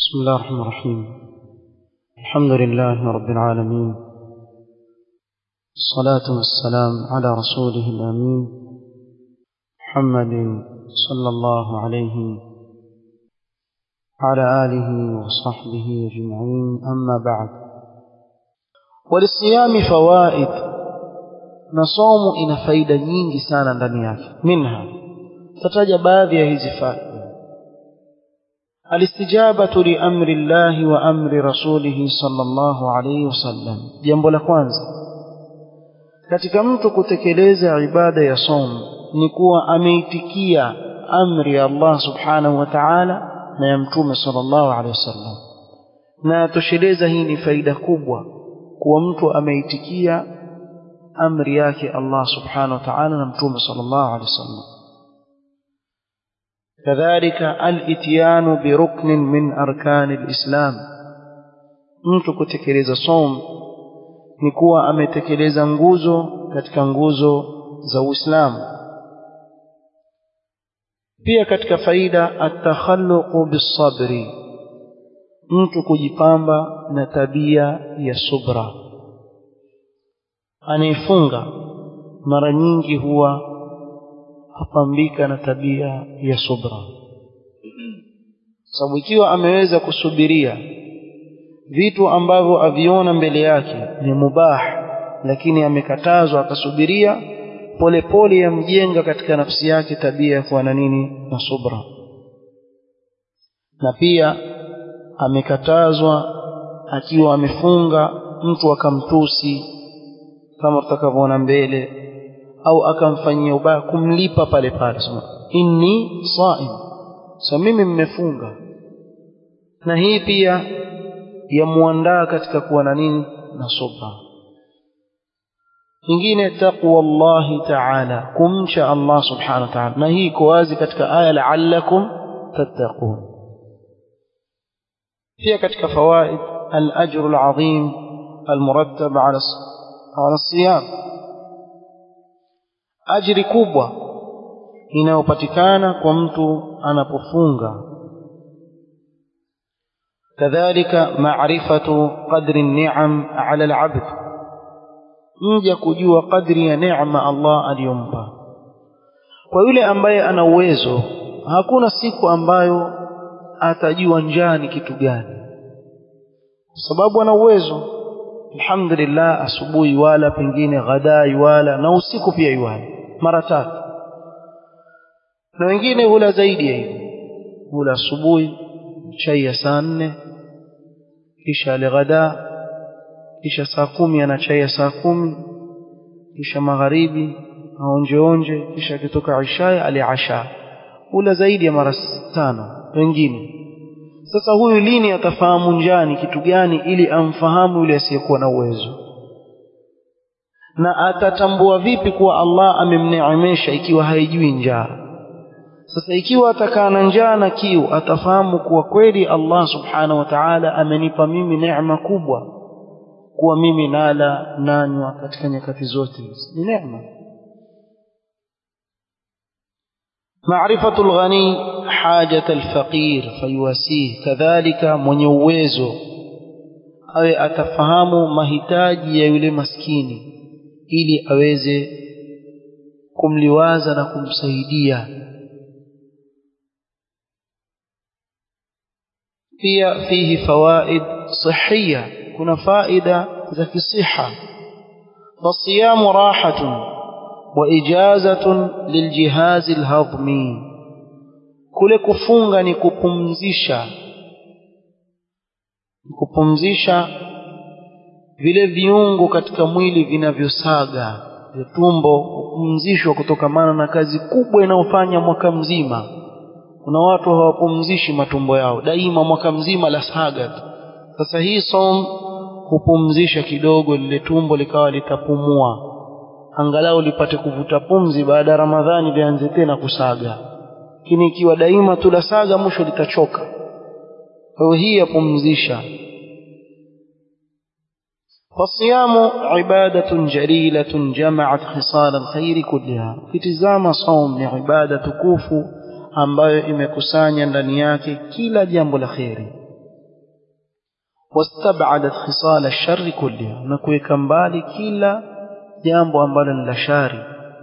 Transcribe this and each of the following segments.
بسم الله الرحمن الرحيم الحمد لله رب العالمين الصلاة والسلام على رسوله الأمين محمد صلى الله عليه وعلى آله وصحبه أجمعين أما بعد وللصيام فوائد نصوم إن فايدة nyingi sana ndani yake منها tataja baadhi ya hizi faida الاستجابة لأمر الله وأمر رسوله صلى الله عليه وسلم jambo la kwanza katika mtu kutekeleza ibada ya som ni kuwa ameitikia amri ya Allah subhanahu wa ta'ala na ya mtume sallallahu alaihi wasallam na tosheleza hii ni faida kubwa kuwa mtu ameitikia amri yake Allah subhanahu wa ta'ala na mtume sallallahu alaihi wasallam كذلك الاتيان بركن من أركان الإسلام mtu kutekeleza som ni kuwa ametekeleza nguzo katika nguzo za Uislamu pia katika faida atakhalluqu bisabri mtu kujipamba na tabia ya subra anayefunga mara nyingi huwa apambika na tabia ya subra sababu ikiwa ameweza kusubiria vitu ambavyo aviona mbele yake ni mubah lakini amekatazwa akasubiria polepole yamjenga katika nafsi yake tabia ya kuwa na nini na subra na pia amekatazwa akiwa amefunga mtu akamtusi kama tutakavyoona mbele au akamfanyia ubaya kumlipa pale pale sema inni saim sa mimi mmefunga na hii pia yamuandaa katika kuwa na nini na subra nyingine taqwa Allah ta'ala kumcha Allah subhanahu wa ta'ala na hii iko wazi katika aya la'allakum tattaqun pia katika fawaid al-ajr al-azim al-murattab ala ala siyam ajiri kubwa inayopatikana kwa mtu anapofunga kadhalika maarifatu qadri ni'am ala al-abd mja kujua kadri ya neema Allah aliyompa kwa yule ambaye ana uwezo hakuna siku ambayo atajua njaa ni kitu gani kwa sababu ana uwezo alhamdulillah asubuhi wala pengine ghadai wala na usiku pia iwala mara tatu na wengine hula zaidi ya hivyo hula asubuhi chai ya saa nne kisha alighada kisha saa kumi ana chai ya saa kumi kisha magharibi aonjeonje kisha akitoka ishaya aliasha hula zaidi ya mara tano wengine sasa huyu lini atafahamu njani kitu gani ili amfahamu yule asiyekuwa na uwezo na atatambua vipi kuwa Allah amemneemesha ikiwa haijui njaa sasa ikiwa atakaa na njaa na kiu atafahamu kuwa kweli Allah subhanahu wa ta'ala amenipa mimi neema kubwa kuwa mimi nala nanywa katika nyakati zote ni neema معرفة الغني حاجة الفقير فيواسيه كذلك من uwezo awe atafahamu mahitaji ya yule maskini ili aweze kumliwaza na kumsaidia pia fihi fawaid sihia kuna faida za kisiha fasiyamu rahatun وإجازة للجهاز الهضمي kule kufunga ni kupumzisha kupumzisha vile viungo katika mwili vinavyosaga vya tumbo kupumzishwa kutokamana na kazi kubwa inayofanya mwaka mzima kuna watu hawapumzishi matumbo yao daima mwaka mzima la saga tu sasa hii som hupumzisha kidogo lile tumbo likawa litapumua angalau lipate kuvuta pumzi baada ya Ramadhani lianze tena kusaga. Lakini ikiwa daima tulasaga mwisho litachoka. Kwa hiyo hii yapumzisha. فالصيام عبادة جليلة جمعت خصال الخير كلها kitizama saum ni ibada tukufu ambayo imekusanya ndani yake kila jambo la kheri واستبعدت خصال الشر كلها نكويك مبالي كلا جامب أنبالا لشاري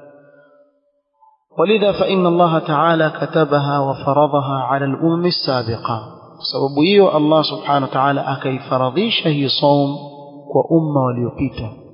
ولذا فإن الله تعالى كتبها وفرضها على الأمم السابقة سبب الله سبحانه وتعالى أكي فرضيش هي صوم وأمة وليقيته